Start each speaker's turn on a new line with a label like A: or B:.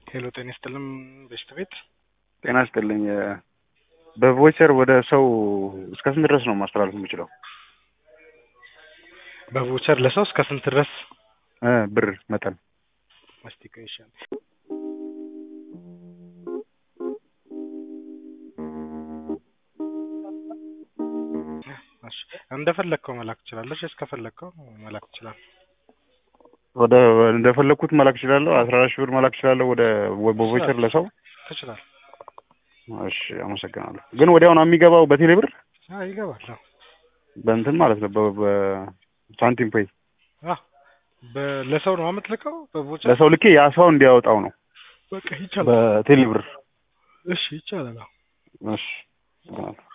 A: ሄሎ ጤና ይስጥልኝ በሽት ቤት
B: ጤና ይስጥልኝ። በቮይቸር ወደ ሰው እስከ ስንት ድረስ ነው ማስተላለፍ የምችለው?
A: በቮቸር ለሰው እስከ ስንት ድረስ
B: እ ብር መጠን
A: ማስቲኬሽን እንደፈለግከው መላክ ትችላለች። እስከፈለግከው መላክ ትችላለህ።
B: ወደ እንደፈለግኩት መላክ እችላለሁ። አስራ አራት ሺህ ብር መላክ እችላለሁ ወደ በቮይቸር ለሰው።
A: ትችላለህ።
B: እሺ አመሰግናለሁ። ግን ወዲያው ነው የሚገባው በቴሌ ብር
A: አዎ ይገባል። አዎ
B: በእንትን ማለት ነው በ- በሳንቲም ፔይ
A: አዎ በ- ለሰው ነው የምትልከው በቮቸር
B: ለሰው ልኬ ያ ሰው እንዲያወጣው ነው
A: በቃ ይቻላል።
B: በቴሌ ብር።
A: እሺ ይቻላል። አዎ
B: እሺ አመሰግናለሁ።